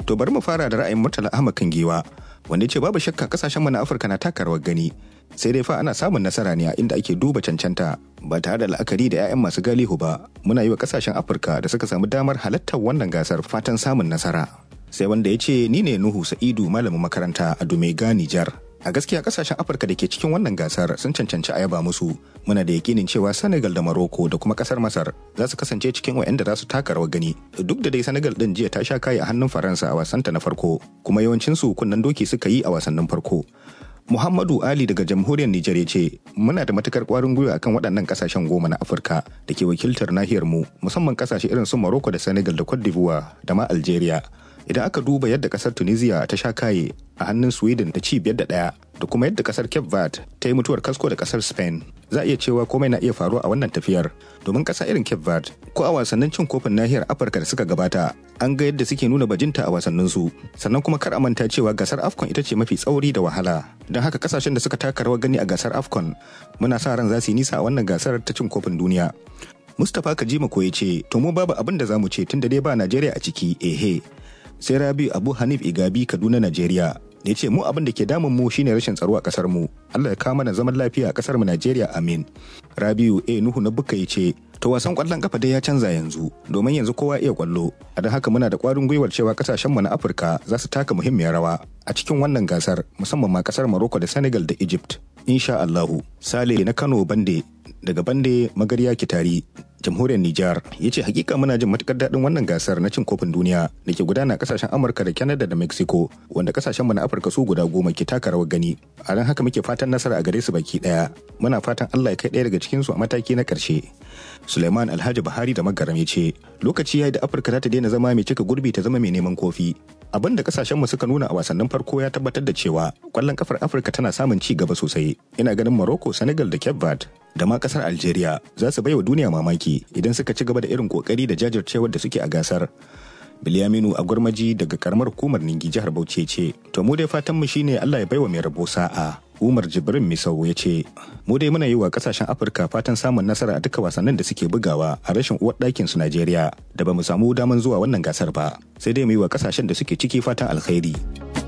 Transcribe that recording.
To bari mu fara da ra'ayin Murtala Ahmad Kangewa wanda ya ce babu shakka kasashen mu na Afirka na taka rawar gani sai dai fa ana samun nasara ne a inda ake duba cancanta ba tare da la'akari da 'ya'yan masu galihu ba muna yi wa kasashen Afirka da suka samu damar halartar wannan gasar fatan samun nasara. Sai wanda ya ce ni ne Nuhu Sa'idu malamin makaranta a Dumega Nijar. A gaskiya kasashen Afirka da ke cikin wannan gasar sun cancanci a yaba musu. Muna da yakinin cewa Senegal da Morocco da kuma kasar Masar za su kasance cikin waɗanda za su taka rawar gani. Duk da dai Senegal din jiya ta sha kayi a hannun Faransa a wasanta na farko, kuma yawancinsu kunnen doki suka yi a wasannin farko. Muhammadu Ali daga jamhuriyar Nijar ya ce, Muna da matukar kwarin gwiwa akan waɗannan kasashen goma na Afirka da ke wakiltar nahiyar mu, musamman kasashe irin su Morocco da Senegal da Cote d'Ivoire da ma Algeria. Idan aka duba yadda kasar Tunisia ta sha kaye a hannun Sweden da ci biyar da ɗaya da kuma yadda kasar Cape Verde ta yi mutuwar kasko da kasar Spain, za a iya cewa komai na iya faruwa a wannan tafiyar. Domin kasa irin Cape Verde ko a wasannin cin kofin nahiyar Afirka da suka gabata, an ga yadda suke nuna bajinta a wasannin su. Sannan kuma kar a manta cewa gasar AFCON ita ce mafi tsauri da wahala. Don haka kasashen da suka taka rawar gani a gasar AFCON, muna sa ran za su yi nisa a wannan gasar ta cin kofin duniya. Mustapha Kajima ko ya ce, to mu babu abin da za mu ce tun da dai ba Najeriya a ciki, ehe. Sai Rabi Abu Hanif Igabi Kaduna Najeriya ya ce mu abin da ke damun mu shine rashin tsaro a kasar mu Allah ya kawo mana zaman lafiya a kasar mu Najeriya amin Rabiu A Nuhu na Bukka ya ce to wasan kwallon kafa dai ya canza yanzu domin yanzu kowa iya kwallo a don haka muna da kwarin gwiwar cewa kasashen mu na Afirka za su taka muhimmiyar rawa a cikin wannan gasar musamman ma kasar Morocco da Senegal da Egypt insha Allahu Sale na Kano Bande daga Bande Magarya Kitari jamhuriyar Nijar ya ce hakika muna jin matukar daɗin wannan gasar na cin kofin duniya da ke gudana a kasashen Amurka da Canada da Mexico wanda kasashen mu na Afirka su guda goma ke taka rawar gani a ran haka muke fatan nasara a gare su baki daya muna fatan Allah ya kai ɗaya daga cikin su a mataki na ƙarshe Suleiman Alhaji Buhari da Magaram ya ce lokaci yayi da Afirka za ta daina zama mai cika gurbi ta zama mai neman kofi abin da kasashen mu suka nuna a wasannin farko ya tabbatar da cewa kwallon kafar Afirka tana samun ci gaba sosai ina ganin Morocco Senegal da Cape Verde da ma kasar Algeria za su baiwa duniya mamaki idan suka ci gaba da irin kokari da jajircewar da suke a gasar. Bilyaminu a gwarmaji daga karamar hukumar Ningi jihar Bauchi ce, to mu dai fatanmu shine Allah ya baiwa mai rabo sa'a. Umar Jibrin Misau ya ce, mu dai muna yi wa kasashen Afirka fatan samun nasara a duka wasannin da suke bugawa a rashin uwar ɗakin su Najeriya da ba mu samu daman zuwa wannan gasar ba, sai dai mu yi wa kasashen da suke ciki fatan alkhairi.